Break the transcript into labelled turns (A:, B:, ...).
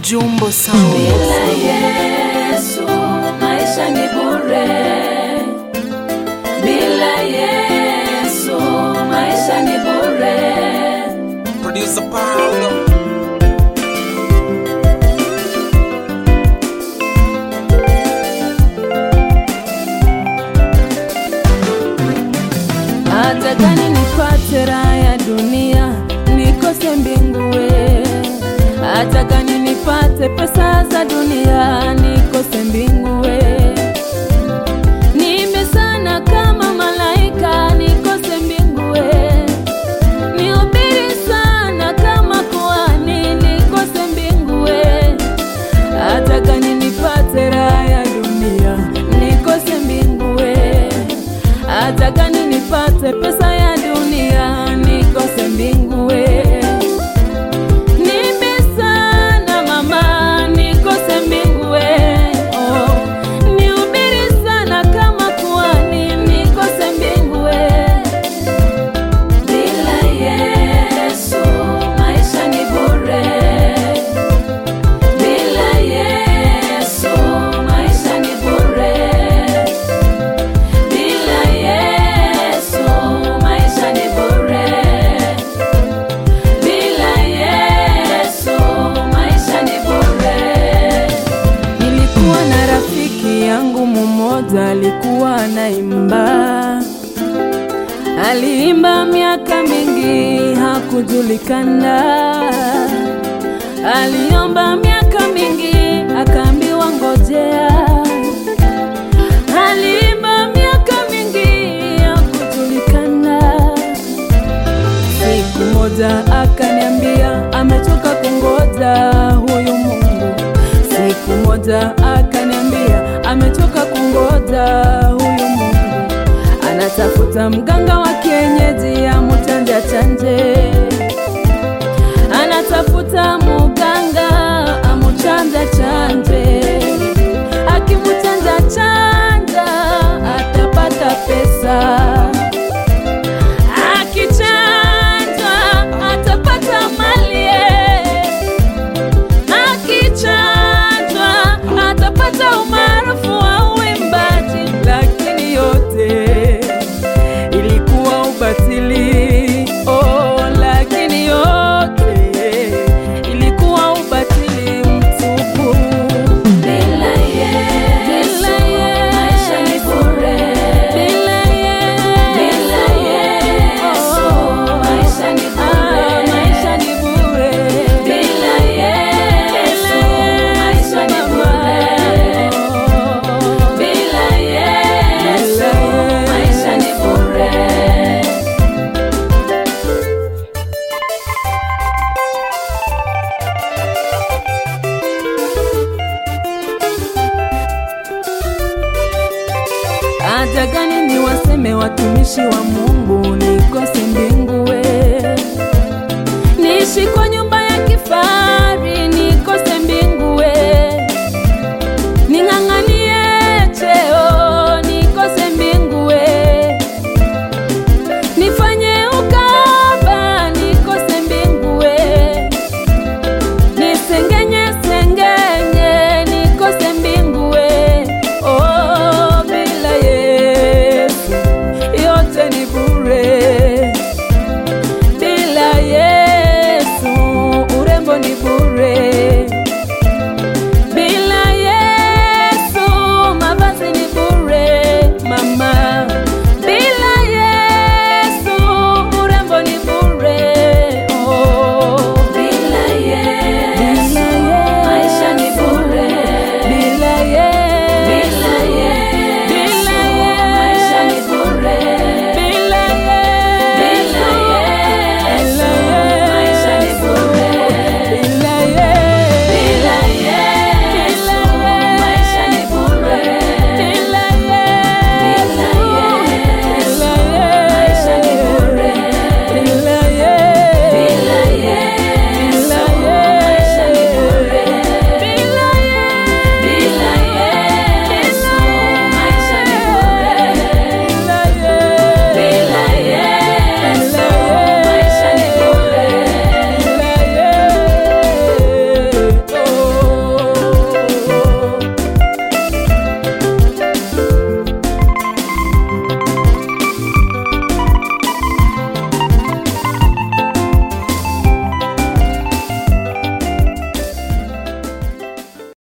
A: Jumbo Sound.
B: Bila Yesu maisha ni bure. Bila Yesu maisha ni bure.
C: Producer Paulo.
B: Hata gani nipate raha ya dunia nikose mbingue, hata gani nipate pesa za dunia nikose mbingue, niimbe sana kama malaika nikose mbingue, nihubiri sana kama kuhani nikose mbingue, hata gani nipate raha ya dunia nikose mbingue hata gani nipate pesa ya dunia nikose mbingue Niimbe sana mama nikose mbingue oh. Nihubiri sana kama kuhani nikose mbingue Bila Yesu maisha ni bure Bila Yesu maisha ni bure bila Yesu maisha ni bure. Bila Yesu maisha ni bure. Nilikuwa na rafiki yangu mmoja alikuwa anaimba, aliimba miaka mingi hakujulikana, aliomba miaka mingi akaambiwa ngojea Aliimba miaka mingi ya kujulikana. Siku moja akaniambia amechoka kungoja huyu Mungu. Siku moja akaniambia amechoka kungoja huyu Mungu. Anatafuta mganga wa kienyeji amchanja chanje, anatafuta muganga amuchanja chanje akimchanja chanja atapata pesa, akichanja atapata mali, akichanja atapata umaarufu wa uimbaji, lakini yote ilikuwa ubatili. Oh, lakini yote ilikuwa ubatili mtupu. Bila Yesu maisha ni bure. Bila Yesu maisha ni bure. Maisha ni bure. Bila Yesu maisha ni bure. Bila Yesu maisha ni bure. Haja gani ni waseme watumishi wa Mungu